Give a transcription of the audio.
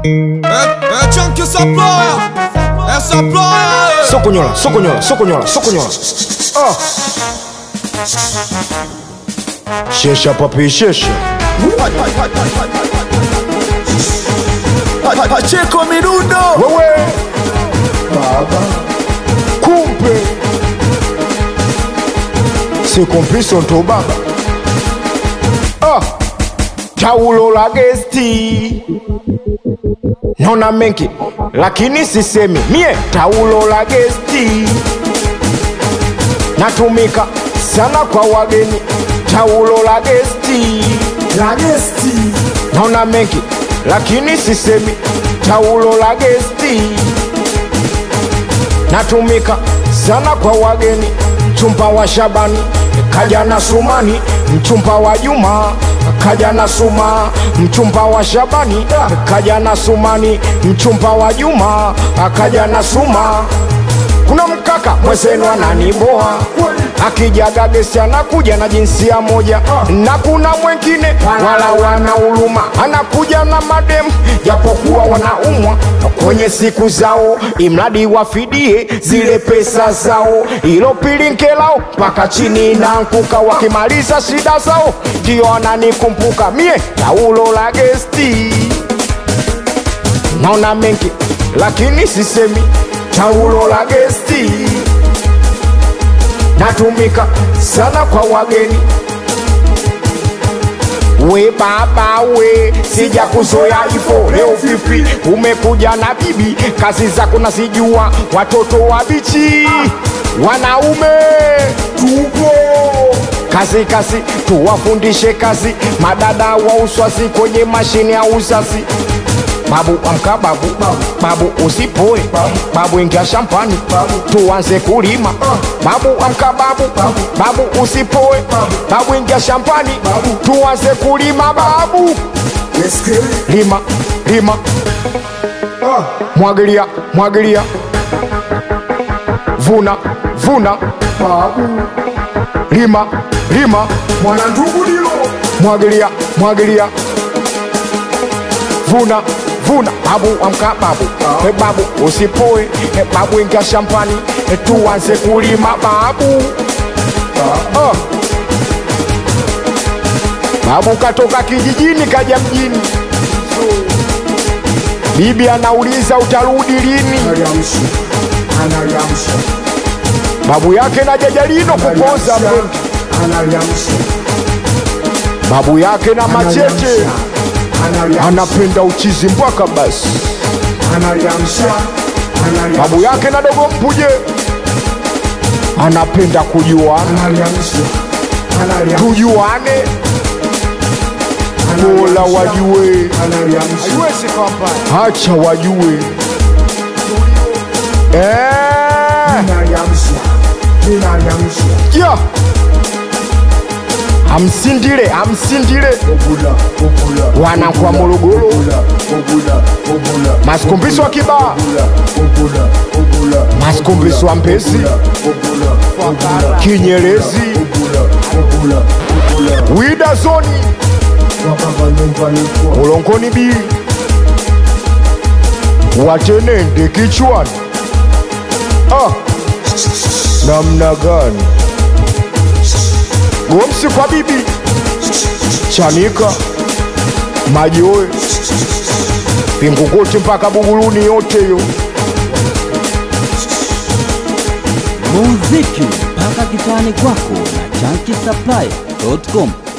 É, é Chunk Saploya, é Saploya, Soconhola, soconhola, soconhola, soconhola. Ah. Xexa, papi, xexa. Pacheco Mirundo Wewe. Kumpe. Se compiso ndo baba. Ah. Taulo la gesti. Naona mengi lakini sisemi mie taulo la gesti natumika sana kwa wageni taulo la gesti Lagesti naona mengi lakini sisemi taulo la gesti natumika sana kwa wageni mchumba wa shabani kaja na sumani mchumba wa juma kaja na suma mchumba wa shabani kaja na sumani mchumba wa juma akaja na suma kuna mkaka mwezenu ananiboa akijaga gesi anakuja na jinsia moja na kuna mwengine wala wana huluma anakuja na mademu japokuwa wanaumwa kwenye siku zao imradi wafidie zile pesa zao ilo pilinkelao mpaka chini nankuka wakimaliza shida zao ndio ananikumbuka mie taulo la gesti naona mengi lakini sisemi taulo la gesti natumika sana kwa wageni we baba we sija kuzoya ifo leo vipi umekuja na bibi kazi zako nasijua watoto wabichi wanaume tupo kazi kazi tuwafundishe kazi madada wa uswazi kwenye mashine ya uzazi babu amka babu babu usipoe babu ingia shambani tuanze kulima babu amka babu babu usipoe babu ingia shambani tuanze kulima babu Eske lima lima mwagilia mwagilia vuna vuna Babu lima lima Mwana ndugu dilo mwagilia mwagilia vuna vuna babu amka babu e babu usipoe e babu ingia shambani e tuanze kulima babu oh. babu katoka kijijini kaja mjini bibi anauliza utarudi lini Analiamsha Analiamsha babu yake na jajalino kupoza mengi Analiamsha babu yake na machete Analiamsha anapenda uchizi mpaka basi Analiamsha Analiamsha babu yake na dogo mpuje anapenda kujuana Analiamsha Analiamsha tujuane bora wajue Analiamsha hacha wajue Eh, Analiamsha Analiamsha ya amsindile amsindile Obula Obula wana kwa morogoro Obula Obula Obula masikumbiso wa kibaa Obula Obula Obula masikumbiso wa mpesi Obula Obula kinyerezi Obula Obula Obula wida zoni Wakava nyumbani kwa ulongoni bili watenende kichwani ah. namna gani gomsi kwa bibi chanika majoe vingukuti mpaka buguluni yote yo muziki mpaka kitani kwako na chankisapply.com